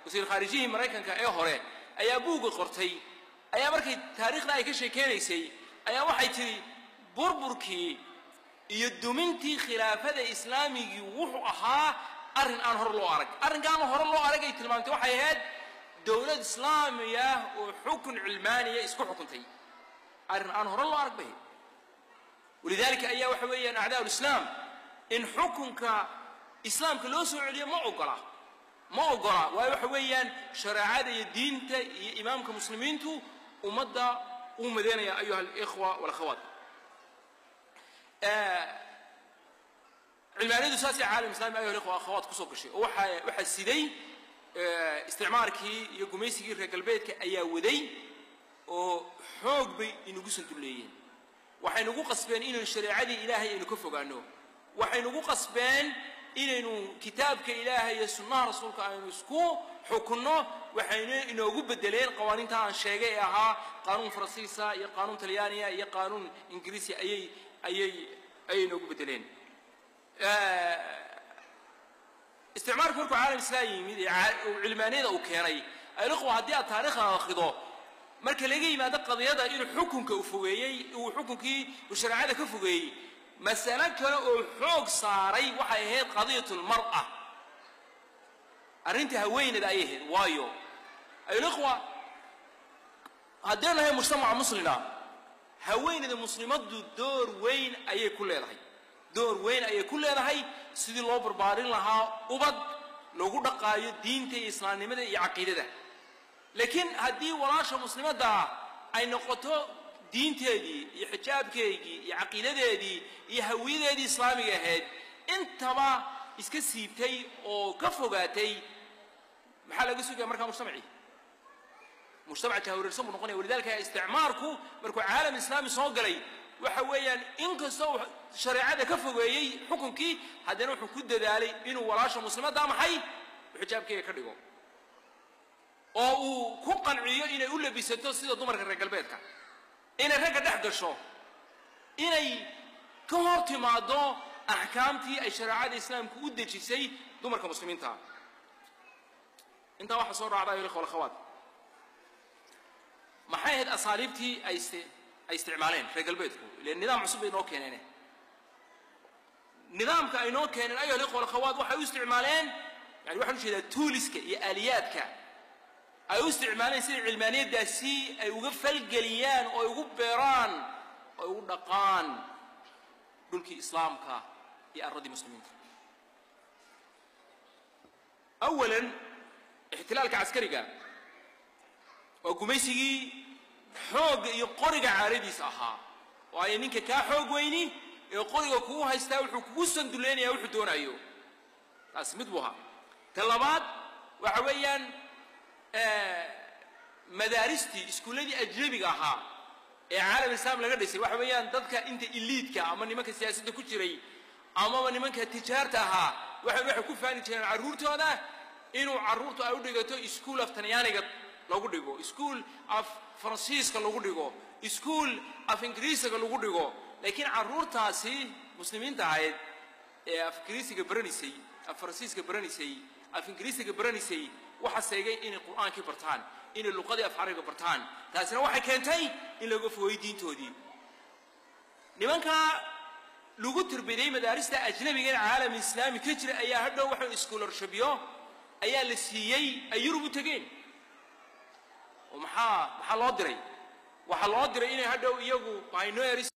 wasiir khaarijihii maraykanka ee hore ayaa buugga qortay ayaa markay taariikhda ay ka sheekeynaysay ayaa waxay tidhi burburkii iyo dumintii khilaafada islaamigii wuxuu ahaa arrin aan hore loo arag arrinkaan hore loo arag ay tilmaamtay waxay ahayd dowlad islaamiya oo xukun cilmaaniya isku xukuntay arrin aan hore loo arag bay walidaalika ayaa waxa weeyaan acdaa ulislaam in xukunka islaamka loo soo celiyo ma ogola ma ogola waayo waxa weeyaan shareecada iyo diinta iyo imaamka muslimiintu ummadda uu madeynaya ayuha alikhwa walakhawaat cilmaaniyadu saasay caalam islami ayuha alikhwa akhawaat kusoo gashay oo waxaa waxaa siday isticmaarkii iyo gumaysigii reer galbeedka ayaa waday oo xoog bay inagu sandulleeyeen waxay nagu qasbeen inaynu shareecadii ilaahay aynu ka fogaano waxay nagu qasbeen inaynu kitaabka ilaahay iyo sunnaha rasuulka aynu isku xukunno waxayna inoogu bedeleen qawaaniinta aan sheegay ee ahaa qaanuun faransiisa iyo qaanuun talyaaniya iyo qaanuun ingiriisi ayay ayay ayay inoogu bedeleen isticmaalku markuu caalam islaam yimid ee cilmaaniyada uu keenay alikhwa haddii aad taariikhda akhrido marka laga yimaado qadiyada inuu xukunka u fogeeyey uu xukunkii uu shareecada ka fogeeyey masale kale oo xoog saaray waxay ahayd qadiyatulmar'a arrintii haweeneeda ayay ahayd waayo alikhwa haddeen nahay mujtamaca muslima haweeneyda muslimaddu door weyn ayay ku leedahay door weyn ayay ku leedahay sidii loo barbaarin lahaa ubad lagu dhaqaayo diinta iyo islaamnimada iyo caqiidada laakiin haddii walaasha muslimadda ah ay noqoto diinteedii iyo xijaabkeygii iyo caqiidadeedii iyo hawiyadeedii islaamiga ahayd intaba iska siibtay oo ka fogaatay maxaa laga sugaya markaa mujtamacii mujtamac jahwareersan buu noqonaya walidalika isticmaarku markuu caalam islaami soo galay waxa weeyaan inkastoo shareecada ka fogeeyey xukunkii haddana wuxuu ku dadaalay inuu walaasha muslimadda maxay xijaabkeega ka dhigo oo uu ku qanciyo inay u labisato sida dumarka reer galbeedka inay ragga dhex gasho inay ka hor timaado axkaamtii ay shareecada islaamku u dejisay dumarka muslimiinta intaa waxaa soo raacda ayuha ikhwa alakhawaat maxay ahayd asaaliibtii ay ay isticmaaleen reer galbeedku ile nidaam cusub bay inoo keeneen nidaamka ay noo keeneen ayuha alikhwa alakhawaat waxay u isticmaaleen yani waxaan ujeedaa tuuliska iyo aaliyaadka ay u isticmaaleen sida cilmaaniyaddaasi ay uga falgeliyaan oo ay ugu beeraan oo ay ugu dhaqaan dhulkii islaamka iyo arradii muslimiinta awalan ixtilaalka caskariga waa gumaysigii xoogga iyo qoriga caaradiisa ahaa waayo ninka kaa xoog weyni ee qoriga kugu haystaa wuxuu kugu sanduleynaya wuxuu doonayo taasi mid buu ahaa ta labaad waxa weeyaan madaaristii iskuulladii ajnabiga ahaa ee caalam islaam laga dhisay waxa weeyaan dadka inta iliidka ama nimanka siyaasadda ku jiray amaba nimanka tijaarta ahaa waxay waxay ku faani jireen carruurtooda inuu carruurtu ay u dhigato iskuol af talyaaniga lagu dhigo iskuol af faransiiska lagu dhigo iskuol af ingiriisiga lagu dhigo laakiin carruurtaasi muslimiinta ahayd ee af ingiriisiga baranaysay af faransiiska baranaysay af ingiriisiga baranaysay waxa seegay inay qur'aankii bartaan inay luqadii af carabiga bartaan taasina waxay keentay in laga fogay diintoodii nimankaa lagu tirbiday madaarista ajnabiga in caalam islaami ka jira ayaa hadhow waxa iskoolarshibyo ayaa la siiyey ay yurub u tegeen oo maxaa maxaa loo diray waxaa loo diray inay hadhow iyagu pioneers